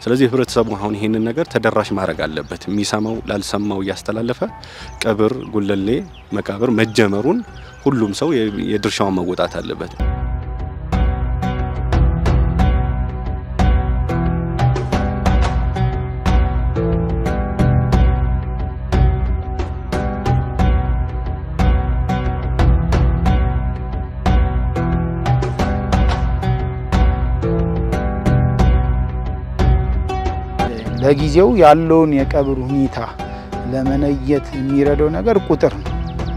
ስለዚህ ህብረተሰቡ አሁን ይህንን ነገር ተደራሽ ማድረግ አለበት። የሚሰማው ላልሰማው እያስተላለፈ ቀብር ጉለሌ መቃብር መጀመሩን ሁሉም ሰው የድርሻውን መወጣት አለበት። ለጊዜው ያለውን የቀብር ሁኔታ ለመነየት የሚረዳው ነገር ቁጥር ነው።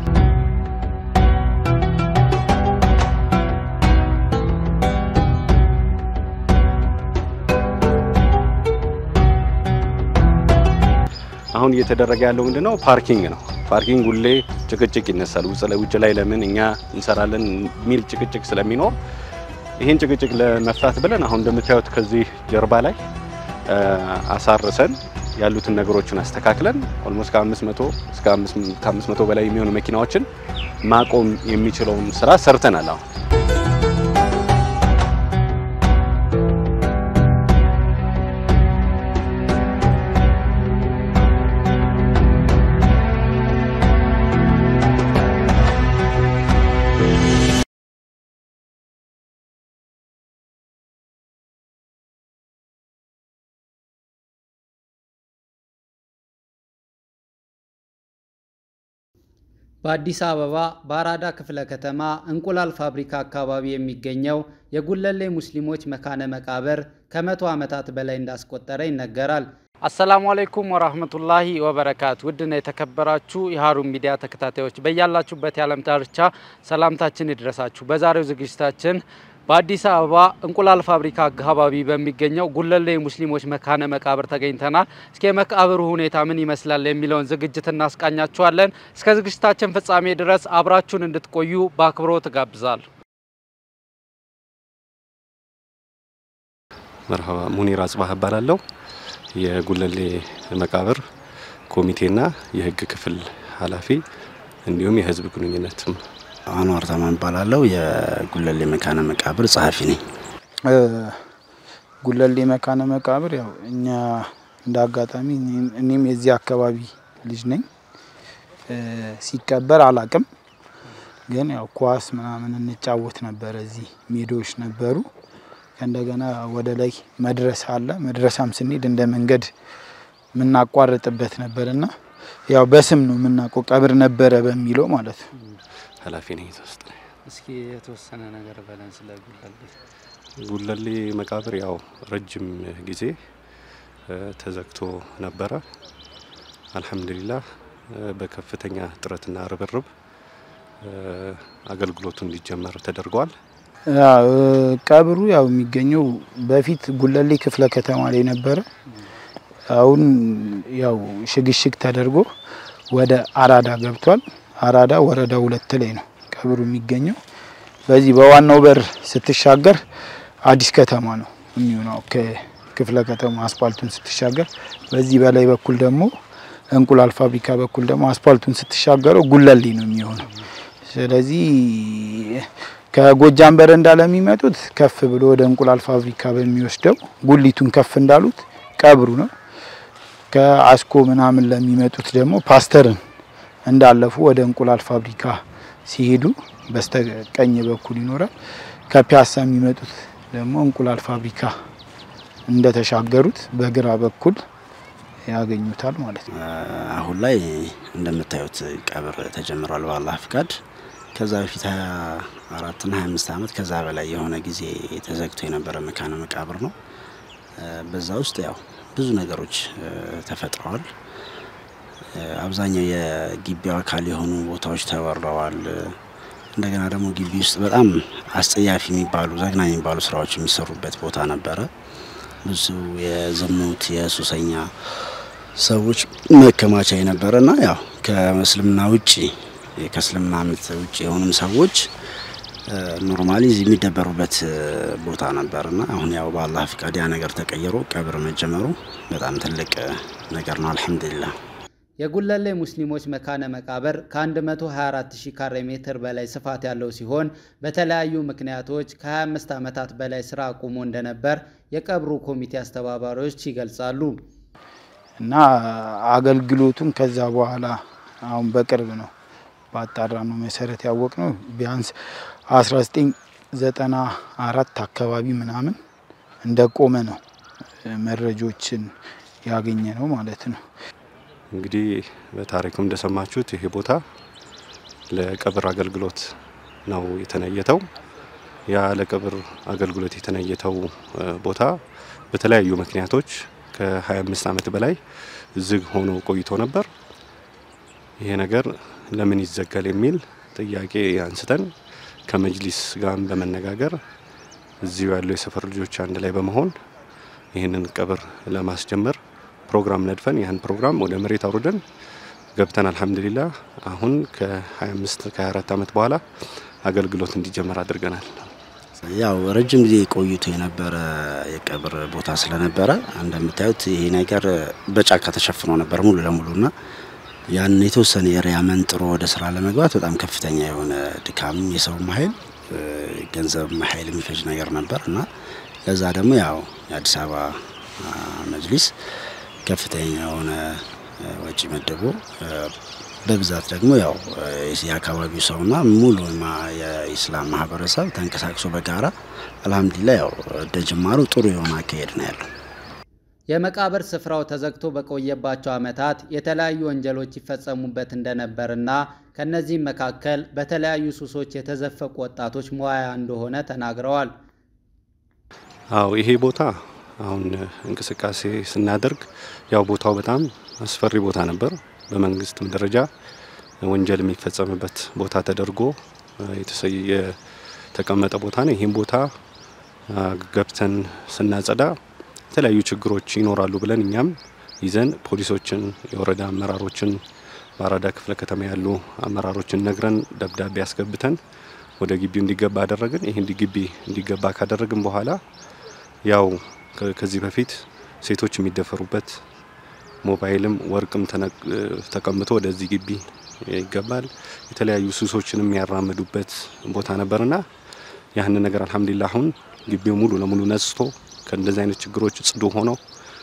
አሁን እየተደረገ ያለው ምንድነው? ፓርኪንግ ነው። ፓርኪንግ ሁሌ ጭቅጭቅ ይነሳል። ውጭ ላይ ለምን እኛ እንሰራለን የሚል ጭቅጭቅ ስለሚኖር ይህን ጭቅጭቅ ለመፍታት ብለን አሁን እንደምታዩት ከዚህ ጀርባ ላይ አሳርሰን ያሉትን ነገሮችን አስተካክለን ኦልሞስት ከ500 እስከ 500 በላይ የሚሆኑ መኪናዎችን ማቆም የሚችለውን ስራ ሰርተናል። አሁን በአዲስ አበባ በአራዳ ክፍለ ከተማ እንቁላል ፋብሪካ አካባቢ የሚገኘው የጉለሌ ሙስሊሞች መካነ መቃብር ከመቶ ዓመታት በላይ እንዳስቆጠረ ይነገራል። አሰላሙ አለይኩም ወራህመቱላሂ ወበረካቱ። ውድና የተከበራችሁ የሀሩን ሚዲያ ተከታታዮች በያላችሁበት የዓለም ዳርቻ ሰላምታችን ይድረሳችሁ። በዛሬው ዝግጅታችን በአዲስ አበባ እንቁላል ፋብሪካ አካባቢ በሚገኘው ጉለሌ ሙስሊሞች መካነ መቃብር ተገኝተናል። እስኪ የመቃብሩ ሁኔታ ምን ይመስላል የሚለውን ዝግጅት እናስቃኛችኋለን። እስከ ዝግጅታችን ፍጻሜ ድረስ አብራችሁን እንድትቆዩ በአክብሮት እጋብዛለሁ። መርሃባ ሙኒር አጽባህ እባላለሁ። የጉለሌ መቃብር ኮሚቴና የህግ ክፍል ኃላፊ እንዲሁም የህዝብ ግንኙነትም አንዋር ተማም እባላለሁ። የጉለሌ መካነ መቃብር ጸሐፊ ነኝ። ጉለሌ መካነ መቃብር ያው እኛ እንደ አጋጣሚ እኔም የዚህ አካባቢ ልጅ ነኝ። ሲቀበር አላቅም፣ ግን ያው ኳስ ምናምን እንጫወት ነበረ። እዚህ ሜዳዎች ነበሩ። ከእንደገና ወደ ላይ መድረሳ አለ። መድረሳም ስንሄድ እንደ መንገድ የምናቋርጥበት ነበርና ያው በስም ነው የምናውቀው ቀብር ነበረ በሚለው ማለት ነው። ኃላፊ ነኝ ውስጥ እስኪ የተወሰነ ነገር በለን ስለ ጉለሌ። ጉለሌ መቃብር ያው ረጅም ጊዜ ተዘግቶ ነበረ። አልሐምዱሊላህ በከፍተኛ ጥረትና ርብርብ አገልግሎቱ እንዲጀመር ተደርጓል። ቀብሩ ያው የሚገኘው በፊት ጉለሌ ክፍለ ከተማ ላይ ነበረ። አሁን ያው ሽግሽግ ተደርጎ ወደ አራዳ ገብቷል። አራዳ ወረዳ ሁለት ላይ ነው ቀብሩ የሚገኘው። በዚህ በዋናው በር ስትሻገር አዲስ ከተማ ነው የሚሆነው ከክፍለ ከተማ አስፓልቱን ስትሻገር፣ በዚህ በላይ በኩል ደግሞ እንቁላል ፋብሪካ በኩል ደግሞ አስፓልቱን ስትሻገረው ጉለሌ ነው የሚሆነው። ስለዚህ ከጎጃም በረንዳ ለሚመጡት ከፍ ብሎ ወደ እንቁላል ፋብሪካ በሚወስደው ጉሊቱን ከፍ እንዳሉት ቀብሩ ነው። ከአስኮ ምናምን ለሚመጡት ደግሞ ፓስተርን እንዳለፉ ወደ እንቁላል ፋብሪካ ሲሄዱ በስተቀኝ በኩል ይኖራል። ከፒያሳ የሚመጡት ደግሞ እንቁላል ፋብሪካ እንደተሻገሩት በግራ በኩል ያገኙታል ማለት ነው። አሁን ላይ እንደምታዩት ቀብር ተጀምሯል በአላህ ፍቃድ። ከዛ በፊት ሀያ አራትና ሀያ አምስት ዓመት ከዛ በላይ የሆነ ጊዜ ተዘግቶ የነበረ መካነ መቃብር ነው። በዛ ውስጥ ያው ብዙ ነገሮች ተፈጥረዋል። አብዛኛው የግቢው አካል የሆኑ ቦታዎች ተወረዋል። እንደገና ደግሞ ግቢ ውስጥ በጣም አስጸያፊ የሚባሉ ዘግናኝ የሚባሉ ስራዎች የሚሰሩበት ቦታ ነበረ። ብዙ የዝሙት የሱሰኛ ሰዎች መከማቻ የነበረና ያው ከእስልምና ውጭ ከእስልምና እምነት ውጭ የሆኑም ሰዎች ኖርማሊ እዚህ የሚደበሩበት ቦታ ነበርና አሁን ያው በአላህ ፍቃድ ያ ነገር ተቀይሮ ቀብር መጀመሩ በጣም ትልቅ ነገር ነው። አልሐምዱሊላህ። የጉለሌ ሙስሊሞች መካነ መቃብር ከ124000 ካሬ ሜትር በላይ ስፋት ያለው ሲሆን በተለያዩ ምክንያቶች ከ25 ዓመታት በላይ ስራ አቁሞ እንደነበር የቀብሩ ኮሚቴ አስተባባሪዎች ይገልጻሉ። እና አገልግሎቱን ከዛ በኋላ አሁን በቅርብ ነው ባጣራ ነው መሰረት ያወቅ ነው ቢያንስ 1994 አካባቢ ምናምን እንደቆመ ነው መረጃዎችን ያገኘ ነው ማለት ነው። እንግዲህ በታሪክም እንደሰማችሁት ይሄ ቦታ ለቀብር አገልግሎት ነው የተነየተው። ያ ለቀብር አገልግሎት የተነየተው ቦታ በተለያዩ ምክንያቶች ከ25 ዓመት በላይ ዝግ ሆኖ ቆይቶ ነበር። ይሄ ነገር ለምን ይዘጋል የሚል ጥያቄ አንስተን ከመጅሊስ ጋር በመነጋገር እዚሁ ያለው የሰፈር ልጆች አንድ ላይ በመሆን ይህንን ቀብር ለማስጀመር ፕሮግራም ነድፈን ያን ፕሮግራም ወደ መሬት አውርደን ገብተን አልሐምዱሊላህ አሁን ከ25 ከ24 ዓመት በኋላ አገልግሎት እንዲጀመር አድርገናል። ያው ረጅም ጊዜ ቆይቶ የነበረ የቀብር ቦታ ስለነበረ እንደምታዩት ይሄ ነገር በጫካ ተሸፍኖ ነበር ሙሉ ለሙሉና ያን የተወሰነ ኤሪያ መንጥሮ ወደ ስራ ለመግባት በጣም ከፍተኛ የሆነ ድካም፣ የሰውም ኃይል ገንዘብ ኃይል የሚፈጅ ነገር ነበር እና ለዛ ደግሞ ያው የአዲስ አበባ መጅሊስ ከፍተኛ የሆነ ወጪ መድቦ በብዛት ደግሞ ያው የአካባቢው ሰውና ሙሉ የኢስላም ማህበረሰብ ተንቀሳቅሶ በጋራ አልሐምዱሊላ ያው እንደ ጅማሩ ጥሩ የሆነ አካሄድ ነው ያለው። የመቃብር ስፍራው ተዘግቶ በቆየባቸው ዓመታት የተለያዩ ወንጀሎች ይፈጸሙበት እንደነበርና ከነዚህም መካከል በተለያዩ ሱሶች የተዘፈቁ ወጣቶች መዋያ እንደሆነ ተናግረዋል። አው ይሄ ቦታ አሁን እንቅስቃሴ ስናደርግ ያው ቦታው በጣም አስፈሪ ቦታ ነበር። በመንግስትም ደረጃ ወንጀል የሚፈጸምበት ቦታ ተደርጎ የተቀመጠ ቦታ ነው። ይህም ቦታ ገብተን ስናጸዳ የተለያዩ ችግሮች ይኖራሉ ብለን እኛም ይዘን ፖሊሶችን፣ የወረዳ አመራሮችን፣ በአራዳ ክፍለ ከተማ ያሉ አመራሮችን ነግረን ደብዳቤ አስገብተን ወደ ግቢው እንዲገባ አደረግን። ይህ ግቢ እንዲገባ ካደረግን በኋላ ያው ከዚህ በፊት ሴቶች የሚደፈሩበት ሞባይልም ወርቅም ተቀምጦ ወደዚህ ግቢ ይገባል። የተለያዩ ሱሶችን የሚያራምዱበት ቦታ ነበርና ያህንን ነገር አልሐምዱሊላ አሁን ግቢው ሙሉ ለሙሉ ነጽቶ ከእንደዚህ አይነት ችግሮች ጽዱ ሆኖ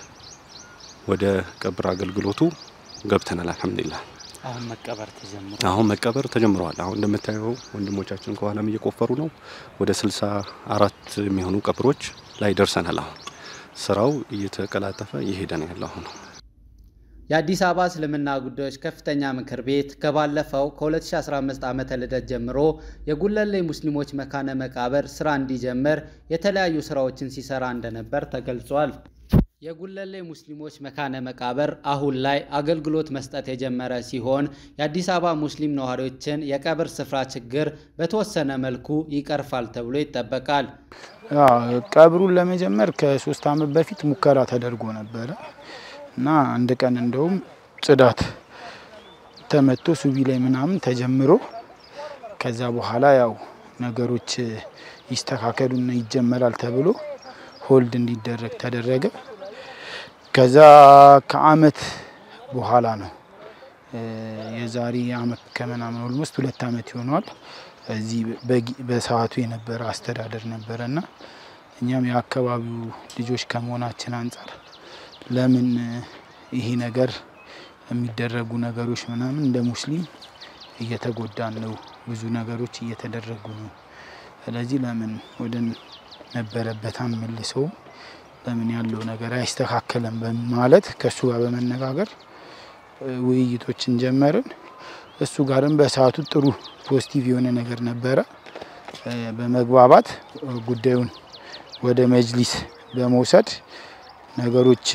ወደ ቀብር አገልግሎቱ ገብተናል። አልሐምዱሊላ አሁን መቀበር ተጀምሯል። አሁን መቀበር ተጀምረዋል። አሁን እንደምታየው ወንድሞቻችን ከኋላም እየቆፈሩ ነው። ወደ ስልሳ አራት የሚሆኑ ቀብሮች ላይ ደርሰናል። አሁን ስራው እየተቀላጠፈ እየሄደ ነው ያለው አሁን የአዲስ አበባ እስልምና ጉዳዮች ከፍተኛ ምክር ቤት ከባለፈው ከ2015 ዓመተ ልደት ጀምሮ የጉለሌ ሙስሊሞች መካነ መቃብር ስራ እንዲጀምር የተለያዩ ስራዎችን ሲሰራ እንደነበር ተገልጿል። የጉለሌ ሙስሊሞች መካነ መቃብር አሁን ላይ አገልግሎት መስጠት የጀመረ ሲሆን የአዲስ አበባ ሙስሊም ነዋሪዎችን የቀብር ስፍራ ችግር በተወሰነ መልኩ ይቀርፋል ተብሎ ይጠበቃል። ቀብሩን ለመጀመር ከሶስት ዓመት በፊት ሙከራ ተደርጎ ነበረ እና አንድ ቀን እንደውም ጽዳት ተመቶ ሱቢ ላይ ምናምን ተጀምሮ ከዛ በኋላ ያው ነገሮች ይስተካከሉና ይጀመራል ተብሎ ሆልድ እንዲደረግ ተደረገ። ከዛ ከአመት በኋላ ነው የዛሬ አመት ከምናምን ኦልሞስት ሁለት አመት ይሆነዋል። እዚህ በሰዓቱ የነበረ አስተዳደር ነበረና እኛም የአካባቢው ልጆች ከመሆናችን አንጻር ለምን ይሄ ነገር የሚደረጉ ነገሮች ምናምን እንደ ሙስሊም እየተጎዳን ነው፣ ብዙ ነገሮች እየተደረጉ ነው። ስለዚህ ለምን ወደ ነበረበት አንመልሰውም፣ ለምን ያለው ነገር አይስተካከልም በማለት ከእሱ ጋር በመነጋገር ውይይቶችን ጀመርን። እሱ ጋርም በሰዓቱ ጥሩ ፖዚቲቭ የሆነ ነገር ነበረ። በመግባባት ጉዳዩን ወደ መጅሊስ በመውሰድ ነገሮች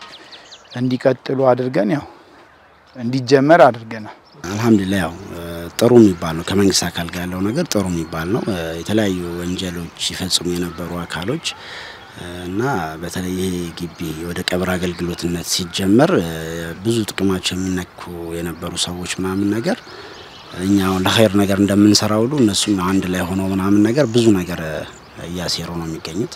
እንዲቀጥሉ አድርገን ያው እንዲጀመር አድርገናል። አልሐምዱሊላ ያው ጥሩ የሚባል ነው። ከመንግስት አካል ጋር ያለው ነገር ጥሩ የሚባል ነው። የተለያዩ ወንጀሎች ይፈጽሙ የነበሩ አካሎች እና በተለይ ይሄ ግቢ ወደ ቀብር አገልግሎትነት ሲጀመር ብዙ ጥቅማቸው የሚነኩ የነበሩ ሰዎች ምናምን ነገር እኛ አሁን ለኸይር ነገር እንደምንሰራ ሁሉ እነሱም አንድ ላይ ሆነው ምናምን ነገር ብዙ ነገር እያሴሩ ነው የሚገኙት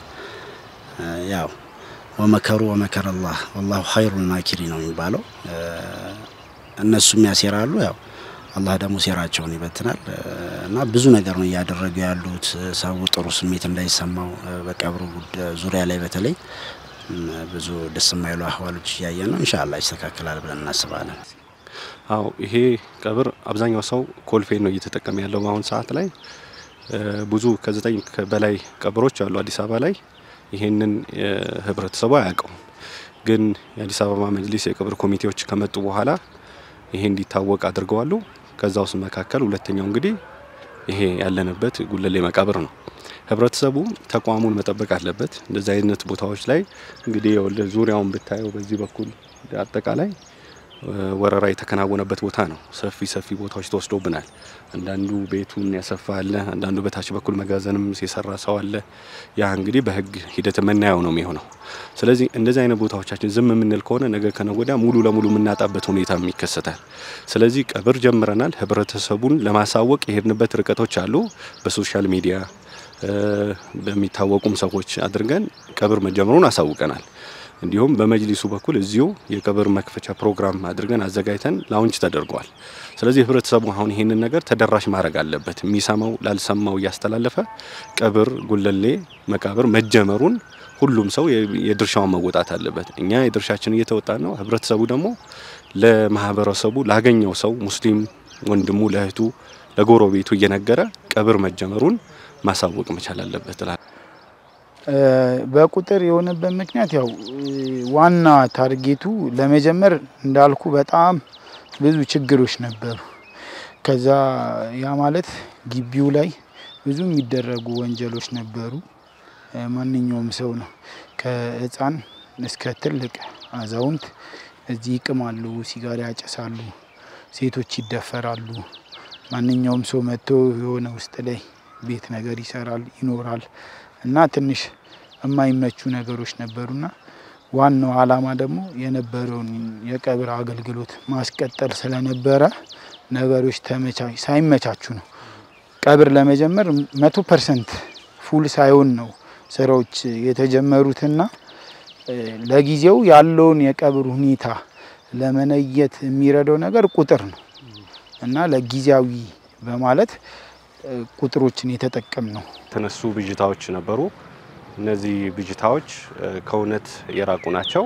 ያው ወመከሩ ወመከረ አላህ ወላሁ ኸይሩል ማኪሪ ነው የሚባለው። እነሱም ያሴራሉ ያው አላህ ደግሞ ሴራቸውን ይበትናል እና ብዙ ነገር ነው እያደረጉ ያሉት። ሰው ጥሩ ስሜት እንዳይሰማው በቀብሩ ዙሪያ ላይ በተለይ ብዙ ደስ የማይሉ አህዋሎች እያየን ነው። ኢንሻአላህ ይስተካከላል ብለን እናስባለን። አዎ ይሄ ቀብር አብዛኛው ሰው ኮልፌ ነው እየተጠቀመ ያለው በአሁን ሰዓት ላይ ብዙ ከዘጠኝ በላይ ቀብሮች አሉ አዲስ አበባ ላይ። ይሄንን ህብረተሰቡ አያውቀውም። ግን የአዲስ አበባ መጅሊስ የቀብር ኮሚቴዎች ከመጡ በኋላ ይሄ እንዲታወቅ አድርገዋሉ። ከዛ ውስጥ መካከል ሁለተኛው እንግዲህ ይሄ ያለንበት ጉለሌ መቃብር ነው። ህብረተሰቡ ተቋሙን መጠበቅ አለበት። እንደዚህ አይነት ቦታዎች ላይ እንግዲህ ዙሪያውን ብታየው በዚህ በኩል አጠቃላይ ወረራ የተከናወነበት ቦታ ነው። ሰፊ ሰፊ ቦታዎች ተወስዶብናል። አንዳንዱ ቤቱን ያሰፋ አለ፣ አንዳንዱ በታች በኩል መጋዘንም የሰራ ሰው አለ። ያ እንግዲህ በህግ ሂደት የምናየው ነው የሚሆነው። ስለዚህ እንደዚህ አይነት ቦታዎቻችን ዝም የምንል ከሆነ ነገ ከነገ ወዲያ ሙሉ ለሙሉ የምናጣበት ሁኔታ ይከሰታል። ስለዚህ ቀብር ጀምረናል። ህብረተሰቡን ለማሳወቅ የሄድንበት ርቀቶች አሉ። በሶሻል ሚዲያ በሚታወቁም ሰዎች አድርገን ቀብር መጀመሩን አሳውቀናል። እንዲሁም በመጅሊሱ በኩል እዚሁ የቀብር መክፈቻ ፕሮግራም አድርገን አዘጋጅተን ላውንች ተደርጓል። ስለዚህ ህብረተሰቡ አሁን ይህንን ነገር ተደራሽ ማድረግ አለበት። የሚሰማው ላልሰማው እያስተላለፈ ቀብር ጉለሌ መቃብር መጀመሩን ሁሉም ሰው የድርሻውን መወጣት አለበት። እኛ የድርሻችን እየተወጣን ነው። ህብረተሰቡ ደግሞ ለማህበረሰቡ ላገኘው ሰው ሙስሊም ወንድሙ፣ ለእህቱ፣ ለጎረቤቱ እየነገረ ቀብር መጀመሩን ማሳወቅ መቻል አለበት። በቁጥር የሆነበት ምክንያት ያው ዋና ታርጌቱ ለመጀመር እንዳልኩ በጣም ብዙ ችግሮች ነበሩ። ከዛ ያ ማለት ግቢው ላይ ብዙ የሚደረጉ ወንጀሎች ነበሩ። ማንኛውም ሰው ነው ከህፃን እስከ ትልቅ አዛውንት እዚህ ይቅማሉ፣ ሲጋራ ያጨሳሉ፣ ሴቶች ይደፈራሉ። ማንኛውም ሰው መጥቶ የሆነ ውስጥ ላይ ቤት ነገር ይሰራል ይኖራል እና ትንሽ የማይመቹ ነገሮች ነበሩና ዋናው ዓላማ ደግሞ የነበረውን የቀብር አገልግሎት ማስቀጠል ስለነበረ ነገሮች ሳይመቻቹ ነው ቀብር ለመጀመር መቶ ፐርሰንት ፉል ሳይሆን ነው ስራዎች የተጀመሩትና ለጊዜው ያለውን የቀብር ሁኔታ ለመነየት የሚረዳው ነገር ቁጥር ነው እና ለጊዜያዊ በማለት ቁጥሮችን የተጠቀም ነው። የተነሱ ብዥታዎች ነበሩ። እነዚህ ብዥታዎች ከእውነት የራቁ ናቸው።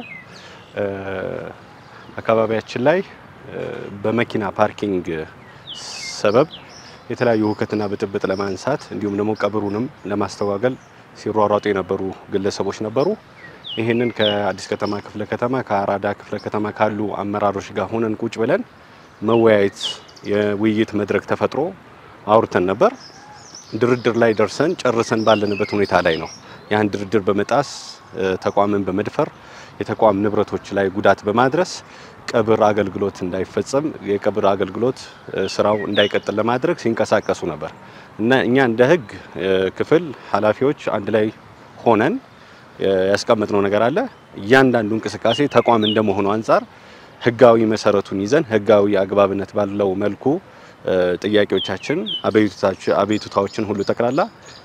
አካባቢያችን ላይ በመኪና ፓርኪንግ ሰበብ የተለያዩ ሁከትና ብጥብጥ ለማንሳት እንዲሁም ደግሞ ቀብሩንም ለማስተጓገል ሲሯሯጡ የነበሩ ግለሰቦች ነበሩ። ይህንን ከአዲስ ከተማ ክፍለ ከተማ ከአራዳ ክፍለ ከተማ ካሉ አመራሮች ጋር ሆነን ቁጭ ብለን መወያየት የውይይት መድረክ ተፈጥሮ አውርተን ነበር። ድርድር ላይ ደርሰን ጨርሰን ባለንበት ሁኔታ ላይ ነው ያን ድርድር በመጣስ ተቋምን በመድፈር የተቋም ንብረቶች ላይ ጉዳት በማድረስ ቀብር አገልግሎት እንዳይፈጸም የቀብር አገልግሎት ስራው እንዳይቀጥል ለማድረግ ሲንቀሳቀሱ ነበር እና እኛ እንደ ሕግ ክፍል ኃላፊዎች አንድ ላይ ሆነን ያስቀመጥነው ነገር አለ። እያንዳንዱ እንቅስቃሴ ተቋም እንደመሆኑ አንጻር ሕጋዊ መሰረቱን ይዘን ሕጋዊ አግባብነት ባለው መልኩ ጥያቄዎቻችን፣ አቤቱታዎችን ሁሉ ጠቅላላ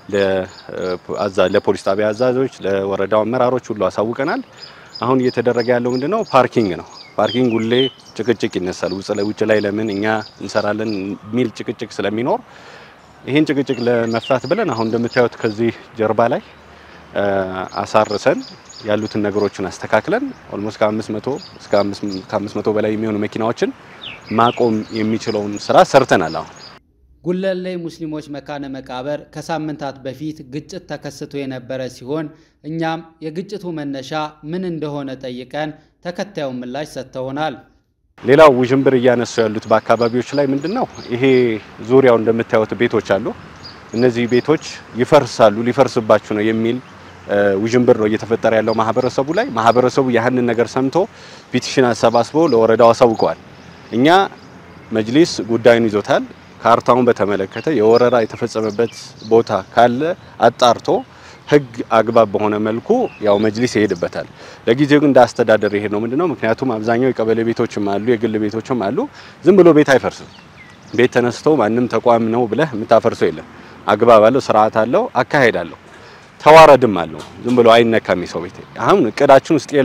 ለፖሊስ ጣቢያ አዛዦች፣ ለወረዳው አመራሮች ሁሉ አሳውቀናል። አሁን እየተደረገ ያለው ምንድነው? ፓርኪንግ ነው። ፓርኪንግ ሁሌ ጭቅጭቅ ይነሳል። ውጭ ላይ ለምን እኛ እንሰራለን የሚል ጭቅጭቅ ስለሚኖር ይህን ጭቅጭቅ ለመፍታት ብለን አሁን እንደምታዩት ከዚህ ጀርባ ላይ አሳርሰን ያሉትን ነገሮችን አስተካክለን ኦልሞስት ከ500 እስከ 500 በላይ የሚሆኑ መኪናዎችን ማቆም የሚችለውን ስራ ሰርተናል። አሁን ጉለሌ ሙስሊሞች መካነ መቃብር ከሳምንታት በፊት ግጭት ተከስቶ የነበረ ሲሆን እኛም የግጭቱ መነሻ ምን እንደሆነ ጠይቀን ተከታዩን ምላሽ ሰጥተውናል። ሌላው ውዥንብር እያነሱ ያሉት በአካባቢዎች ላይ ምንድን ነው ይሄ ዙሪያው እንደምታዩት ቤቶች አሉ። እነዚህ ቤቶች ይፈርሳሉ፣ ሊፈርስባችሁ ነው የሚል ውዥንብር ነው እየተፈጠረ ያለው ማህበረሰቡ ላይ። ማህበረሰቡ ያህንን ነገር ሰምቶ ፒቲሽን አሰባስቦ ለወረዳው አሳውቀዋል። እኛ መጅሊስ ጉዳዩን ይዞታል። ካርታውን በተመለከተ የወረራ የተፈጸመበት ቦታ ካለ አጣርቶ ሕግ አግባብ በሆነ መልኩ ያው መጅሊስ ይሄድበታል። ለጊዜው ግን እንደ አስተዳደር ይሄድ ነው ምንድነው? ምክንያቱም አብዛኛው የቀበሌ ቤቶችም አሉ፣ የግል ቤቶችም አሉ። ዝም ብሎ ቤት አይፈርስም። ቤት ተነስቶ ማንም ተቋም ነው ብለህ የምታፈርሰው የለም። አግባብ አለው፣ ስርዓት አለው፣ አካሄድ አለው፣ ተዋረድም አለው። ዝም ብሎ አይነካም የሰው ቤት። አሁን እቅዳችን ውስጥ የለም።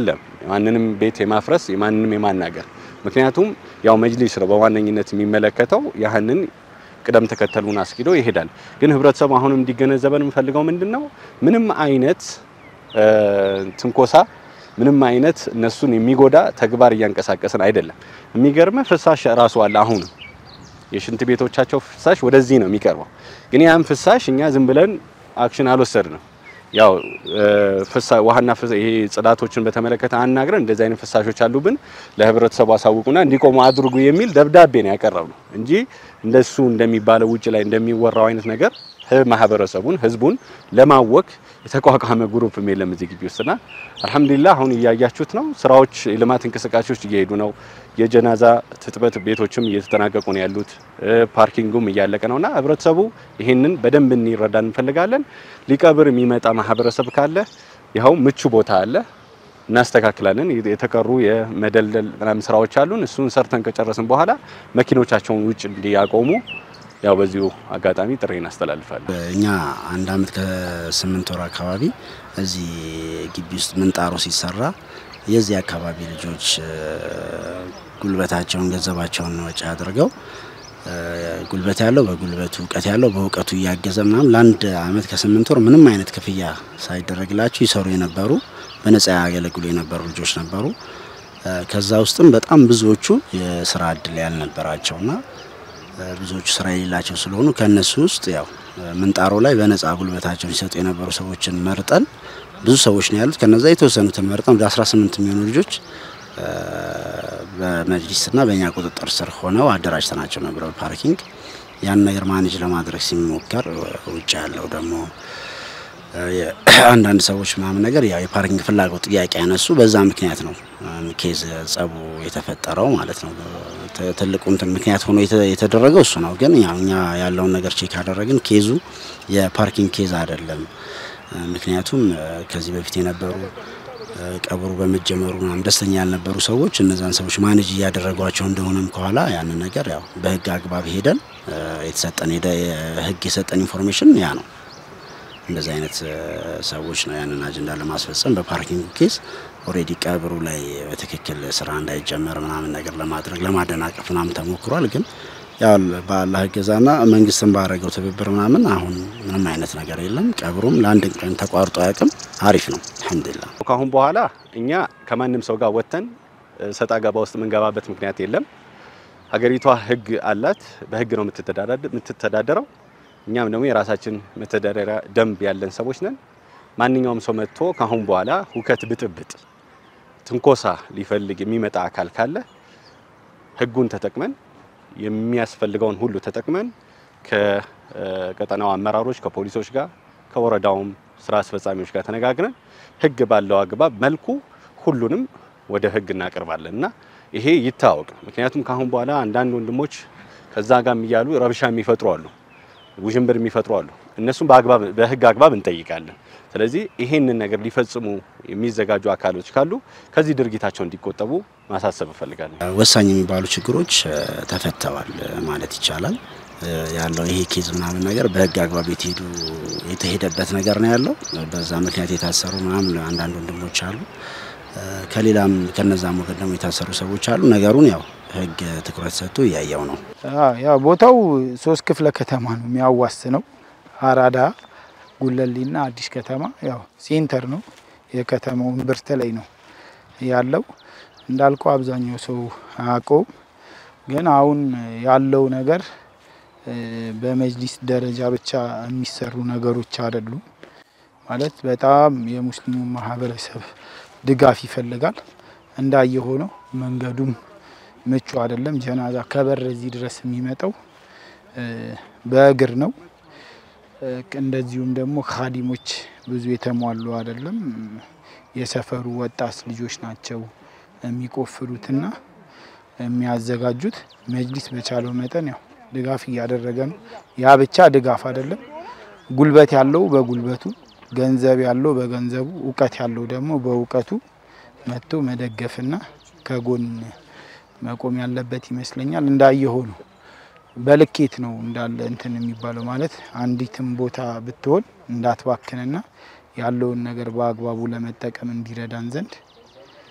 የማንንም ቤት የማፍረስ የማንንም የማናገር ምክንያቱም ያው መጅሊስ ነው በዋነኝነት የሚመለከተው ያህንን ቅደም ተከተሉን አስኪዶ ይሄዳል። ግን ህብረተሰቡ አሁንም እንዲገነዘበን የምፈልገው ምንድን ነው ምንም አይነት ትንኮሳ ምንም አይነት እነሱን የሚጎዳ ተግባር እያንቀሳቀስን አይደለም። የሚገርመ ፍሳሽ ራሱ አለ። አሁንም የሽንት ቤቶቻቸው ፍሳሽ ወደዚህ ነው የሚቀርበው። ግን ያን ፍሳሽ እኛ ዝም ብለን አክሽን አልወሰድንም። ያው ፍሳ ውሃና ይሄ ጽዳቶችን በተመለከተ አናግረን እንደዚህ አይነት ፍሳሾች አሉብን ለህብረተሰቡ አሳውቁና እንዲቆሙ አድርጉ የሚል ደብዳቤ ነው ያቀረብነው እንጂ እንደሱ እንደሚባለው ውጭ ላይ እንደሚወራው አይነት ነገር ማህበረሰቡን ህዝቡን ለማወክ የተቋቋመ ግሩፕም የለም እዚህ ግቢ ውስጥና አልሐምዱሊላህ አሁን እያያችሁት ነው። ስራዎች የልማት እንቅስቃሴዎች እየሄዱ ነው። የጀናዛ ትጥበት ቤቶችም እየተጠናቀቁ ነው ያሉት። ፓርኪንጉም እያለቀ ነውና ህብረተሰቡ ይሄንን በደንብ እንዲረዳ እንፈልጋለን። ሊቀብር የሚመጣ ማህበረሰብ ካለ ይኸው ምቹ ቦታ አለ፣ እናስተካክላለን። የተቀሩ የመደልደል ምናምን ስራዎች አሉን። እሱን ሰርተን ከጨረስን በኋላ መኪኖቻቸውን ውጭ እንዲያቆሙ ያው በዚሁ አጋጣሚ ጥሪ እናስተላልፋለን። እኛ አንድ አመት ከስምንት ወር አካባቢ እዚህ ግቢ ውስጥ ምንጣሮ ሲሰራ የዚህ አካባቢ ልጆች ጉልበታቸውን ገንዘባቸውን ወጪ አድርገው ጉልበት ያለው በጉልበቱ እውቀት ያለው በእውቀቱ እያገዘ ምናምን ለአንድ አመት ከስምንት ወር ምንም አይነት ክፍያ ሳይደረግላቸው ይሰሩ የነበሩ በነጻ ያገለግሉ የነበሩ ልጆች ነበሩ። ከዛ ውስጥም በጣም ብዙዎቹ የስራ እድል ያልነበራቸውና ብዙዎቹ ስራ የሌላቸው ስለሆኑ ከእነሱ ውስጥ ያው ምንጣሮ ላይ በነጻ ጉልበታቸውን ሲሰጡ የነበሩ ሰዎችን መርጠን ብዙ ሰዎች ነው ያሉት። ከነዛ የተወሰኑትን መርጠን ወደ 18 የሚሆኑ ልጆች በመጅሊስና በእኛ ቁጥጥር ስር ሆነው አደራጅተናቸው ነበር በፓርኪንግ ያን ነገር ማኔጅ ለማድረግ ሲሞከር ውጭ ያለው ደግሞ አንዳንድ ሰዎች ምናምን ነገር ያው የፓርኪንግ ፍላጎት ጥያቄ ያነሱ በዛ ምክንያት ነው ኬዝ ጸቡ የተፈጠረው ማለት ነው። ትልቁ እንትን ምክንያት ሆኖ የተደረገው እሱ ነው። ግን ያው እኛ ያለውን ነገር ቼክ አደረግን። ኬዙ የፓርኪንግ ኬዝ አይደለም። ምክንያቱም ከዚህ በፊት የነበሩ ቀብሩ በመጀመሩ ምናምን ደስተኛ ያልነበሩ ሰዎች እነዛን ሰዎች ማኔጅ እያደረጓቸው እንደሆነም ከኋላ ያንን ነገር ያው በህግ አግባብ ሄደን የተሰጠን ህግ የሰጠን ኢንፎርሜሽን ያ ነው። እንደዚህ አይነት ሰዎች ነው ያንን አጀንዳ ለማስፈጸም በፓርኪንግ ኬስ ኦሬዲ ቀብሩ ላይ በትክክል ስራ እንዳይጀመር ምናምን ነገር ለማድረግ ለማደናቀፍ ምናምን ተሞክሯል። ግን ያው በአላህ እገዛና መንግስትን ባረገው ትብብር ምናምን አሁን ምንም አይነት ነገር የለም። ቀብሩም ለአንድ ቀን ተቋርጦ አያውቅም። አሪፍ ነው አልሐምዱሊላህ። ካሁን በኋላ እኛ ከማንም ሰው ጋር ወጥተን ሰጣ ገባ ውስጥ የምንገባበት ምክንያት የለም። ሀገሪቷ ህግ አላት። በህግ ነው የምትተዳደረው። እኛም ደግሞ የራሳችን መተዳደሪያ ደንብ ያለን ሰዎች ነን። ማንኛውም ሰው መጥቶ ካሁን በኋላ ሁከት፣ ብጥብጥ፣ ትንኮሳ ሊፈልግ የሚመጣ አካል ካለ ህጉን ተጠቅመን የሚያስፈልገውን ሁሉ ተጠቅመን ከቀጠናው አመራሮች ከፖሊሶች ጋር ከወረዳውም ስራ አስፈጻሚዎች ጋር ተነጋግረን ህግ ባለው አግባብ መልኩ ሁሉንም ወደ ህግ እናቀርባለን እና ይሄ ይታወቅ። ምክንያቱም ካሁን በኋላ አንዳንድ ወንድሞች ከዛ ጋር እያሉ ረብሻ የሚፈጥሩ አሉ ውዥንብር የሚፈጥሩ አሉ። እነሱም በአግባብ በህግ አግባብ እንጠይቃለን። ስለዚህ ይሄንን ነገር ሊፈጽሙ የሚዘጋጁ አካሎች ካሉ ከዚህ ድርጊታቸው እንዲቆጠቡ ማሳሰብ እፈልጋለሁ። ወሳኝ የሚባሉ ችግሮች ተፈተዋል ማለት ይቻላል። ያለው ይሄ ኬዝ ምናምን ነገር በህግ አግባብ የተሄዱ የተሄደበት ነገር ነው ያለው። በዛ ምክንያት የታሰሩ ምናምን አንዳንድ ወንድሞች አሉ። ከሌላም ከነዛም ወገን ደግሞ የታሰሩ ሰዎች አሉ። ነገሩን ያው ህግ ትኩረት ሰጥቶ እያየው ነው። ያው ቦታው ሶስት ክፍለ ከተማ ነው የሚያዋስነው አራዳ፣ ጉለሌና አዲስ ከተማ። ያው ሴንተር ነው የከተማው እምብርት ላይ ነው ያለው። እንዳልከው አብዛኛው ሰው አያውቀውም። ግን አሁን ያለው ነገር በመጅሊስ ደረጃ ብቻ የሚሰሩ ነገሮች አይደሉም። ማለት በጣም የሙስሊሙ ማህበረሰብ ድጋፍ ይፈልጋል። እንዳየ ሆነው መንገዱም ምቹ አይደለም። ጀናዛ ከበር እዚህ ድረስ የሚመጣው በእግር ነው። እንደዚሁም ደግሞ ካዲሞች ብዙ የተሟሉ አይደለም። የሰፈሩ ወጣት ልጆች ናቸው የሚቆፍሩትና የሚያዘጋጁት። መጅሊስ በቻለው መጠን ያው ድጋፍ እያደረገ ነው። ያ ብቻ ድጋፍ አይደለም። ጉልበት ያለው በጉልበቱ፣ ገንዘብ ያለው በገንዘቡ፣ እውቀት ያለው ደግሞ በእውቀቱ መጥቶ መደገፍና ከጎን መቆም ያለበት ይመስለኛል። እንዳየሆ ነው በልኬት ነው እንዳለ እንትን የሚባለው ማለት አንዲትም ቦታ ብትሆን እንዳትባክንና ያለውን ነገር በአግባቡ ለመጠቀም እንዲረዳን ዘንድ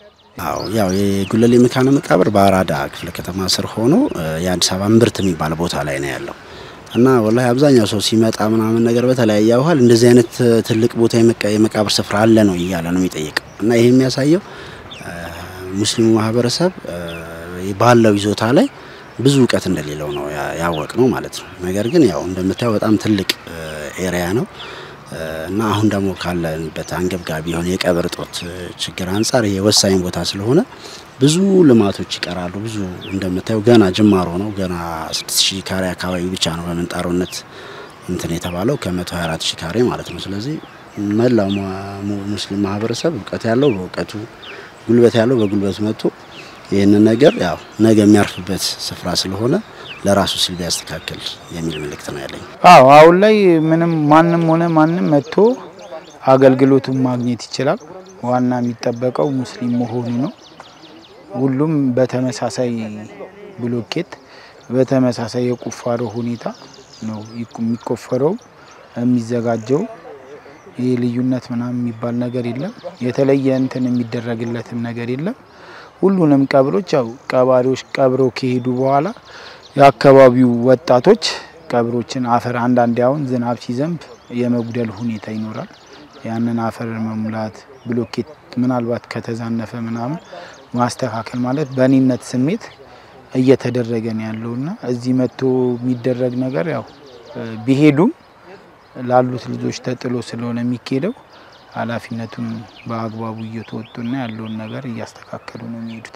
አዎ ያው የጉለሌ መካነ መቃብር በአራዳ ክፍለ ከተማ ስር ሆኖ የአዲስ አበባ እምብርት የሚባል ቦታ ላይ ነው ያለው እና ወላሂ አብዛኛው ሰው ሲመጣ ምናምን ነገር በተለያየ ባህል እንደዚህ አይነት ትልቅ ቦታ የመቃብር ስፍራ አለ ነው እያለ ነው የሚጠይቀው እና ይህ የሚያሳየው ሙስሊሙ ማህበረሰብ ባለው ይዞታ ላይ ብዙ እውቀት እንደሌለው ነው ያወቅ ነው ማለት ነው። ነገር ግን ያው እንደምታየው በጣም ትልቅ ኤሪያ ነው እና አሁን ደግሞ ካለንበት አንገብጋቢ የሆነ የቀብር እጦት ችግር አንጻር ይሄ ወሳኝ ቦታ ስለሆነ ብዙ ልማቶች ይቀራሉ። ብዙ እንደምታየው ገና ጅማሮ ነው። ገና 6000 ካሬ አካባቢ ብቻ ነው በምንጣሮነት እንትን የተባለው ከ124 ሺህ ካሬ ማለት ነው። ስለዚህ መላው ሙስሊም ማህበረሰብ እውቀት ያለው በእውቀቱ ጉልበት ያለው በጉልበቱ መጥቶ ይህንን ነገር ያው ነገ የሚያርፍበት ስፍራ ስለሆነ ለራሱ ሲል ቢያስተካክል የሚል መልእክት ነው ያለኝ። አዎ አሁን ላይ ምንም ማንም ሆነ ማንም መጥቶ አገልግሎቱን ማግኘት ይችላል። ዋና የሚጠበቀው ሙስሊም መሆኑ ነው። ሁሉም በተመሳሳይ ብሎኬት በተመሳሳይ የቁፋሮ ሁኔታ ነው የሚቆፈረው የሚዘጋጀው። ይህ ልዩነት ምናምን የሚባል ነገር የለም። የተለየ እንትን የሚደረግለትም ነገር የለም። ሁሉንም ቀብሮች ያው ቀባሪዎች ቀብረው ከሄዱ በኋላ የአካባቢው ወጣቶች ቀብሮችን አፈር አንዳንዴ አሁን ዝናብ ሲዘንብ የመጉደል ሁኔታ ይኖራል። ያንን አፈር መሙላት ብሎኬት ምናልባት ከተዛነፈ ምናምን ማስተካከል ማለት በእኔነት ስሜት እየተደረገ ነው ያለውና እዚህ መጥቶ የሚደረግ ነገር ያው ቢሄዱም ላሉት ልጆች ተጥሎ ስለሆነ የሚካሄደው ኃላፊነቱን በአግባቡ እየተወጡና ያለውን ነገር እያስተካከሉ ነው የሚሄዱት።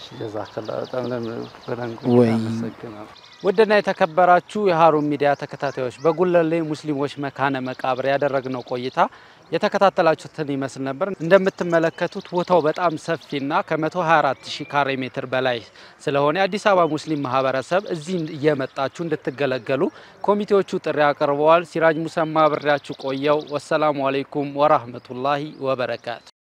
ወይ ውድና የተከበራችሁ የሀሩን ሚዲያ ተከታታዮች በጉለሌ ሙስሊሞች መካነ መቃብር ያደረግነው ቆይታ የተከታተላችሁትን ይመስል ነበር። እንደምትመለከቱት ቦታው በጣም ሰፊና ከ124 ሺህ ካሬ ሜትር በላይ ስለሆነ የአዲስ አበባ ሙስሊም ማህበረሰብ እዚህ እየመጣችሁ እንድትገለገሉ ኮሚቴዎቹ ጥሪ አቅርበዋል። ሲራጅ ሙሰማ ብሬያችሁ ቆየው። ወሰላሙ አሌይኩም ወራህመቱላሂ ወበረካቱ